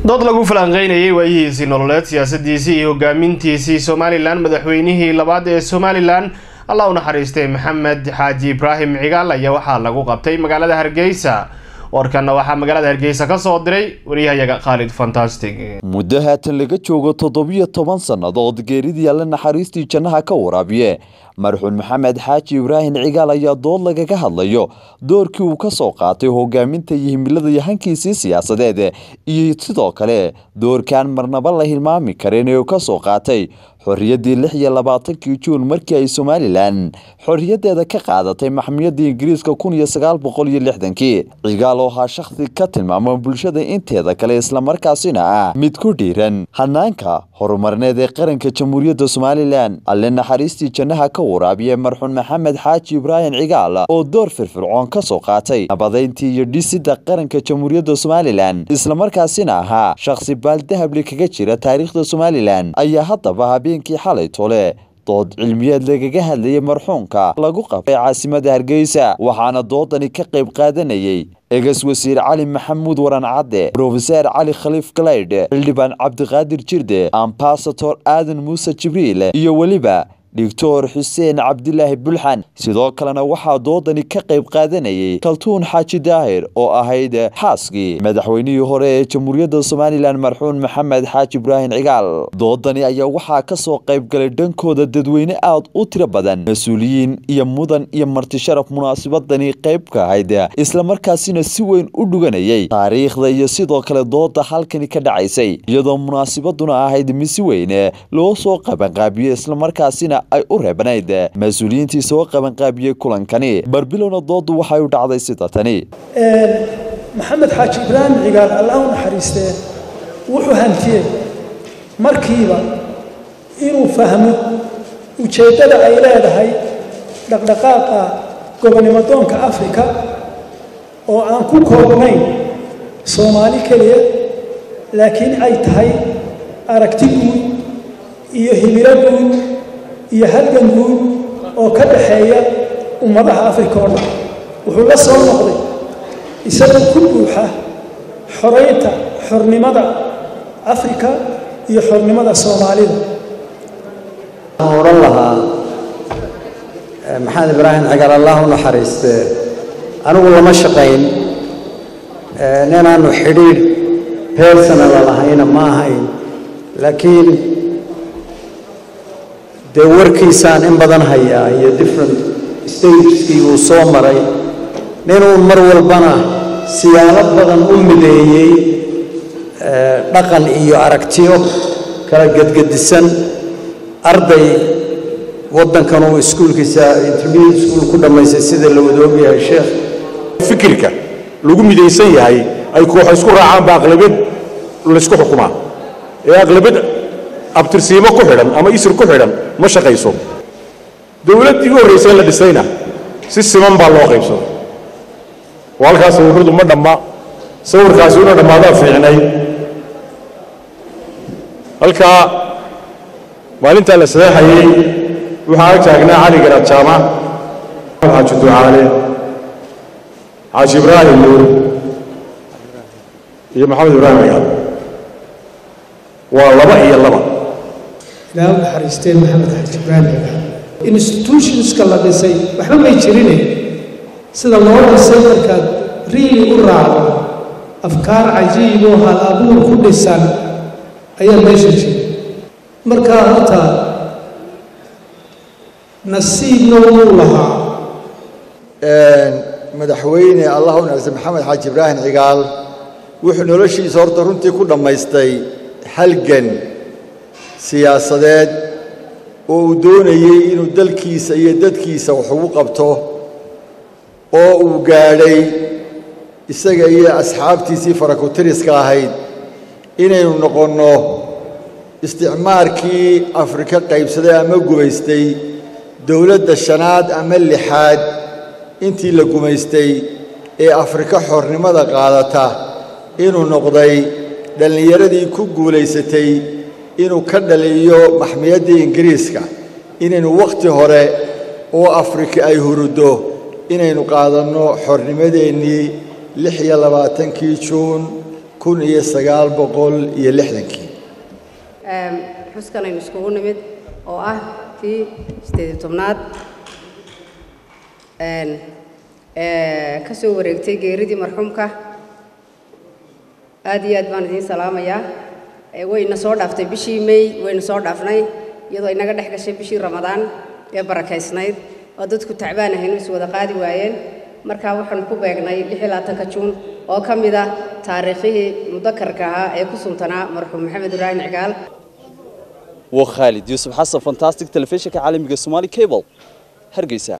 dood lagu falanqeynayay waayihiisii nololeed siyaasadiisii iyo hogaamintiisii somalilan madaxweynihii labaad ee somalilan allah u naxariistay maxamed xaaji ibraahim cigaal ayaa waxaa lagu qabtay magaalada hargeysa warkanna waxaa magaalada hargeysa ka soo diray wariyahayaga khaalid fantastic muddo haatan laga joogo toddobiyo toban sannadood geeridii alle naxariistii jannaha ka waraabiye marxuun maxamed xaaji ibraahim cigaal ayaa dood lagaga hadlayo doorkii uu ka soo qaatay hogaaminta iyo himilada yahankiisii siyaasadeed iyo sidoo kale doorkaan marnaba la hilmaami karin ee uu ka soo qaatay xorriyaddii lix iyo labaatankii juun markii ay somalilan xorriyaddeeda ka qaadatay maxmiyadda ingiriiska kun iyo sagaal boqol iyo lixdankii cigaal oo ahaa shakhsi ka tilmaama bulshada inteeda kale islamarkaasina ah mid ku dhiiran hanaanka horumarneed ee qaranka jamhuuriyadda somalilan alle naxariistii jannaha ka waraabiye marxuun maxamed xaaji ibraahim cigaal oo door firfircoon ka soo qaatay nabadeyntii iyo dhisidda qaranka jamhuuriyadda somalilan islamarkaasina ahaa shakhsi baaldahable kaga jira taariikhda somalilan ayaa haddaba habeenkii xalay tole dood cilmiyeed lagaga hadlayay marxuunka lagu qabtay caasimada hargeysa waxaana doodani ka qayb qaadanayay egas wasiir cali maxamuud waran cadde brofeser cali khaliif galaydh xildhibaan cabdiqaadir jirde ambasator aadan muuse jibriil iyo weliba doctor xuseen cabdilaahi bulxan sidoo kalena waxaa doodani ka qayb qaadanayay kaltuun xaaji daahir oo ahayd xaaskii madaxweynihii hore ee jamhuuriyadda somalilan marxuun maxamed xaaji ibraahim cigaal doodani ayaa waxaa ka soo qayb galay dhankooda dadweyne aad u tiro badan mas-uuliyiin iyo mudan iyo martisharaf munaasabadani qayb ka ahayd islamarkaasina si weyn u dhuganayay taariikhda iyo sidoo kale dooda halkani ka dhacaysay iyadoo munaasabaduna ahayd mid si weyne loo soo qabanqaabiyey islamarkaasina ay u reebnayd mas-uuliyiintii soo qabanqaabiyey kulankani barbilowna doodu waxay u dhacday sida tani maxamed xaaji ibraahim cigaal allah u naxariistee wuxuu hantiyey markiiba inuu fahmo ujeeddada ay leedahay dhaqdhaqaaqa gobonimadoonka afrika oo aan ku koobnayn soomaali keliya laakiin ay tahay aragti guud iyo himilo guud iyo halgan guud oo ka dhaxeeya ummadaha afrika oo dhan wuxuu la soo noqday isagoo ku buuxa xoraynta xornimada afrika iyo xornimada soomaalida waxaan odhan lahaa maxamed ibraahim cigaal allah u naxariistee anigu lama shaqayn ninaannu xidhiidh beersanala lahayna ma ahayn laakiin dee warkiisaan in badan hayaa iyo different stageskii uu soo maray ninuu mar walbana siyaalo badan u mideeyey dhaqan iyo aragtiyo kala gedgedisan arday waddankan uu iskuulkiisa intermediate school ku dhammaystay sida la wada ogyahay sheekh fikirka lagu midaysan yahay ay kooxo isku raacaan ba aqlabiyad laysku xukumaa ee aqlabiyad abtirsiimo ku xidhan ama isir ku xidhan ma shaqayso dowladdii u horraysay in la dhisayna si siman baa loo qaybsaday oo halkaas sawirradu ma dhamma sawirkaasi una dhammaadaa fiicnay halkaa maalintaa la sadeexayey waxaa ag taagnaa cali garaad jaamac xaaji ducaale xaaji ibraahim nuur iyo maxamed ibraahim cigaal waa laba iyo laba ilaa u naxariisteen maxamed xaaji ibraahim cigaal institutionska la dhisay waxba may jirine sida loo dhisay markaad riili u raacdo afkaar cajiiboo hal abuur ku dhisan ayaa meesha jira markaa horta nasiibna wuu lahaa madaxweyne allah u naxariistay maxamed xaaji ibraahim cigaal wuxuu noloshiisa horta runtii ku dhammaystay halgan siyaasadeed oo uu doonayey inuu dalkiisa iyo dadkiisa wax ugu qabto oo uu gaadhay isaga iyo asxaabtiisii farakutiriska ahayd inaynu noqonno isticmaarkii afrika qaybsaday ama gumaystay dowladda shanaad ama lixaad intii la gumaystay ee afrika xornimada qaadata inuu noqday dhallinyaradii ku guulaysatay inuu ka dhaliyo maxmiyaddii ingiriiska inaynu wakhti hore oo afrika ay huruddo inaynu qaadanno xornimadeennii lix iyo labaatankii juun kun iyo sagaal boqol iyo lixdankii xuskan aynu iskugu nimid oo ah tii sideed tobnaad ka soo wareegtay geeridii marxuumka aad iyo aad baan idiin salaamayaa wayna soo dhaaftay bishii may waynu soo dhaafnay iyadoo inaga dhex gashay bishii ramadaan ee barakaysnayd oo dadku tacbaan ahaynu is wada qaadi waayeen markaa waxaan ku beegnay ka juun oo ka mid ah taariikhihii mudakarka ahaa ee ku suntanaa marxuum maxamed ibraahim cigaal waa khaalid yuusuf xasan fantastic telefishinka caalamiga somaali cable hargeysa